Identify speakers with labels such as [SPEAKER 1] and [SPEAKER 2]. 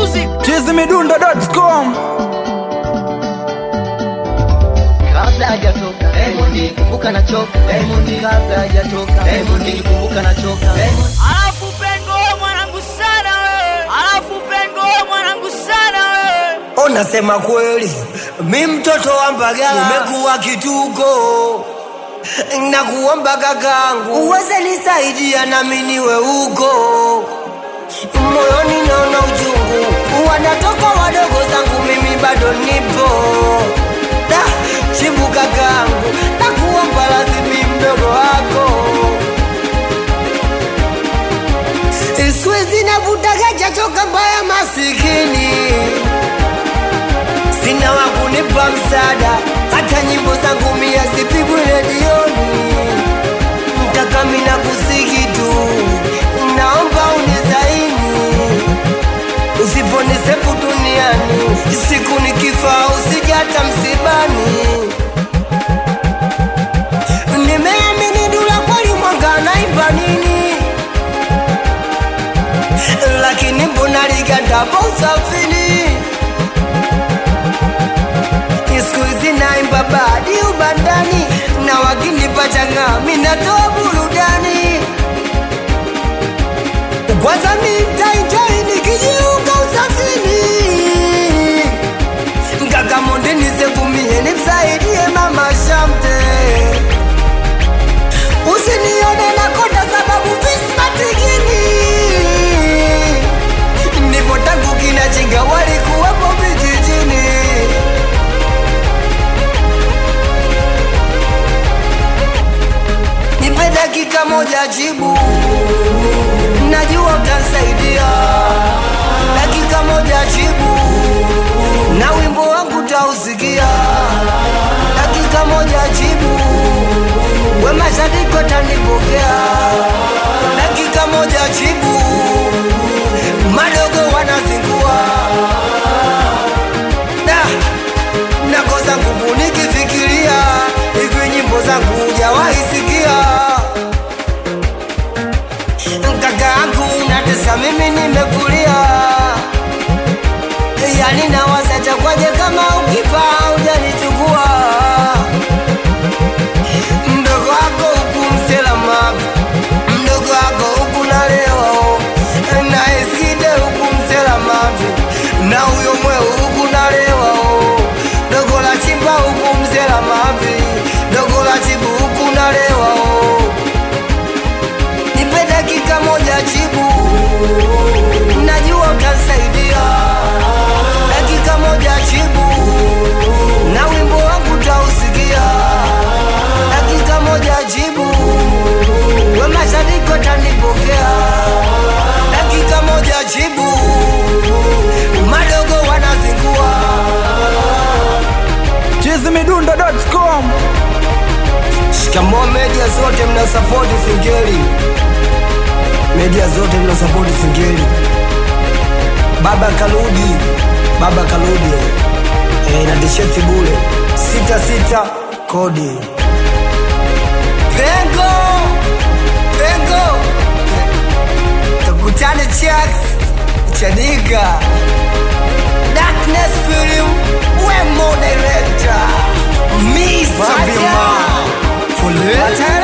[SPEAKER 1] music.
[SPEAKER 2] chizimidundo.com
[SPEAKER 3] kabla hajatoka Diamond kumbuka na choka Diamond kabla hajatoka Diamond kumbuka na choka Diamond
[SPEAKER 1] Alafu pengo wewe mwanangu sana wewe. Alafu pengo wewe mwanangu sana wewe.
[SPEAKER 4] Unasema kweli, mi mtoto wa Mbagala nimekuwa kituko, nakuomba kakangu uweze nisaidia nami niwe huko. Moyoni naona uchungu, wanatoka wadogo zangu, mimi bado nipo. Da, chibu kakangu, nakuomba lazimi mdogo wako Siwezi navutaga chachoka mbaya masikini sina wa kunipa msaada, hata nyimbo zangu mia zipigwe redioni. Mtakami na kusiki tu, naomba unizaini, usiponisepu duniani, siku nikifa usije hata msibani. Nimeamini Dula kweli mwanga naimba nini, lakini mbona ligandapo usafiri siku hizi naimba badi ubandani na wakinipa changa minatoa burudani kwanza mintainjoi nikijiunga usafini ngakamonde nisegumie nimsaidie mama shamte usinione nakonda sababu vismatikini nipo tangu kinachinga walikuwepo vijijini nipe dakika moja jibu, najua utansaidia. Dakika moja jibu, na wimbo wangu tausikia. Dakika moja jibu, we mashariki watanipokea. Dakika moja jibu, madogo wanazingua da nakosa nguvu nikifikiria hivi nyimbo zangu hujawahi sikia kaka yangu natesa mimi nimekulia yani nawaza chakwaje kama ukifa hujanichukua mdogo wako huku mselama mdogo wako huku nalewa na eskide huku mselama na huyo mweu huku nalewa dogo la chimba huku mzela mavi dogo la chibu huku nalewa nipe dakika moja chibu najua utansaidia dakika moja chibu na wimbo wangu tausikia dakika moja jibu we mashariki watanipokea dakika moja jibu madogo wanazingua
[SPEAKER 2] chizimidundo.com
[SPEAKER 4] Shikamoo media zote mnasapoti Singeli, media zote mnasapoti Singeli. Baba Kaludi, Baba Kaludi eh, na tisheti bure sita sita kodi pengo pengo, tukutane Chax Chanika Darkness Film, Wemo Director, Mr. Bima, Fulani.